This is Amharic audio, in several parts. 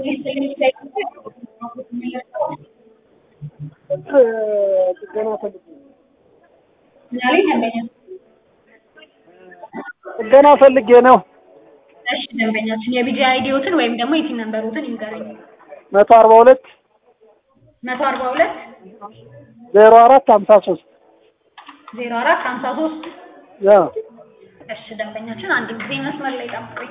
ጥገና ፈልጌ ዛሬ ደንበኛ ጥገና ፈልጌ ነው። እሺ ደንበኛችን የቢጂ አይዲዎትን ወይም ደግሞ የቲን ነምበሮትን ይንገሩኝ። መቶ አርባ ሁለት መቶ አርባ ሁለት ዜሮ አራት ሀምሳ ሶስት ዜሮ አራት ሀምሳ ሶስት ያ እሺ ደንበኛችን አንድ ጊዜ መስመር ላይ ጠብቁኝ።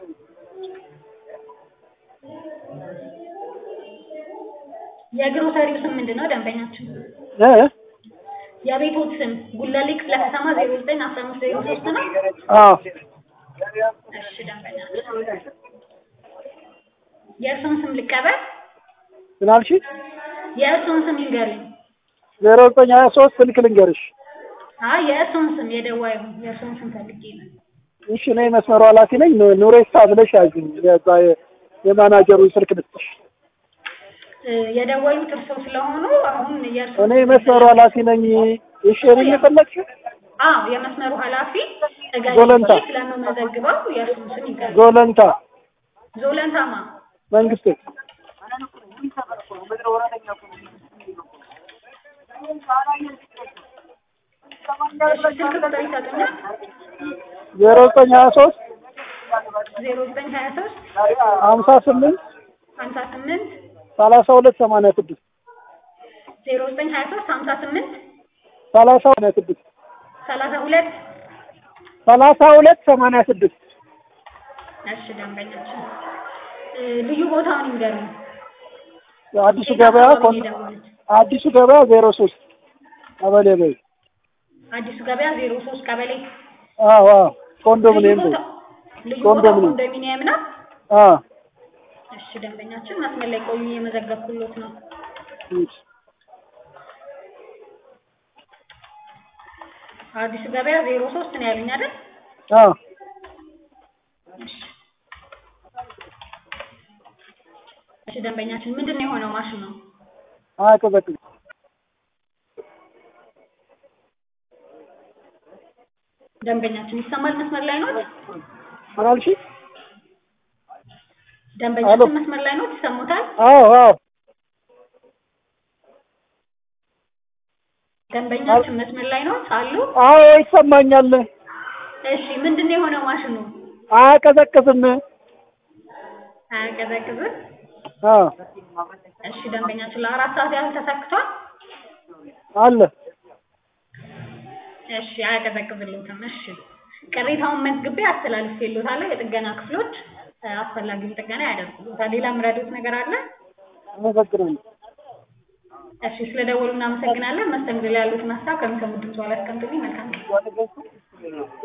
የግሮሰሪው ስም ምንድን ነው ደንበኛችን? እ የቤቶት ስም ጉለሌ ክፍለ ከተማ ዜሮ ዘጠኝ አስራ አምስት ዜሮ ሶስት ነው። አዎ እሺ ደንበኛችን የእርስዎን ስም ልቀበል? ምን አልሽ? የእርስዎን ስም ይንገሩኝ። ዜሮ ዘጠኝ ሀያ ሶስት ስልክ ልንገርሽ። አይ የእርስዎን ስም የደዋዩ የእርስዎን ስም ፈልጌ ነው። እሺ እኔ መስመሩ ኃላፊ ነኝ። ኑ- ኑሬሳ ብለሽ ያዥኝ። የዛ የ- የማናጀሩን ስልክ ልስጥሽ። እ፣ የደወሉት እርስዎ ስለሆኑ አሁን የእርስዎ እኔ መስመሩ ኃላፊ ነኝ። እሺ እኔን የፈለግሽ አዎ የመስመሩ ኃላፊ ዞለንታ። እገሌ ስለምመዘግበው የእርስዎን ስም ይንገሩኝ። ዞለንታ ዞለንታማ መንግስቴ እሺ ስልክ ቁጥር ይሰጡኛል? ዜሮ ዘጠኝ ሀያ ሶስት ዜሮ ዘጠኝ ሀያ ሶስት ሀምሳ ስምንት ሀምሳ ስምንት ሰላሳ ሁለት ሰማንያ ስድስት ዜሮ ዘጠኝ ሀያ ሶስት ሀምሳ ስምንት ሰላሳ ሰማንያ ስድስት ሰላሳ ሁለት ሰላሳ ሁለት ሰማንያ ስድስት እሺ ደንበኛችን እ፣ ልዩ ቦታውን ይንገሩኝ። አዲሱ ገበያ አካባቢ ኮን- የደወሉት? አዲሱ ገበያ ዜሮ ሶስት ቀበሌ በይ አዲሱ ገበያ ዜሮ ሶስት ቀበሌ አዎ አዎ ኮንዶሚኒየም ልዩ በይ ቦታ- ልዩ ቦታው ኮንዶሚኒየም። ኮንዶሚኒየም ነው። አዎ እሺ ደንበኛችን መስመር ላይ ቆዩ፣ እየመዘገብኩሎት ነው። እሺ። አዲሱ ገበያ ዜሮ ሶስት ነው ያሉኝ አይደል? አዎ እሺ ደንበኛችን ምንድን ነው የሆነው ማሽን ነው? አያቀዘቅዝም ደንበኛችን ይሰማል? መስመር ላይ ኖት? ምን አልሽ? ደንበኛችን መስመር ላይ ኖት? ይሰሙታል? አዎ አዎ ደንበኛችን መስመር ላይ ኖት አሉ? አዎ ይሰማኛል። እሺ ምንድን ነው የሆነው ማሽኑ? አያቀዘቅዝም። አያቀዘቅዝም? አዎ እሺ ደንበኛችን ለአራት ሰዓት ያህል ተሰክቷል? አለ እሺ አያቀዘቅዝልዎትም። እሺ ቅሬታውን መዝግቤ አስተላልፌልዎታለሁ። የጥገና ክፍሎች እ፣ አስፈላጊውን ጥገና ያደርጉልዎታል። ሌላ የምረዱት ነገር አለ? አመሰግናለሁ። እሺ ስለደወሉ እናመሰግናለን። መስተንግዶ ላይ ያሉትን ሀሳብ ከሚሰሙት ድምፅ በኋላ አስቀምጡልኝ። መልካም ጊዜ።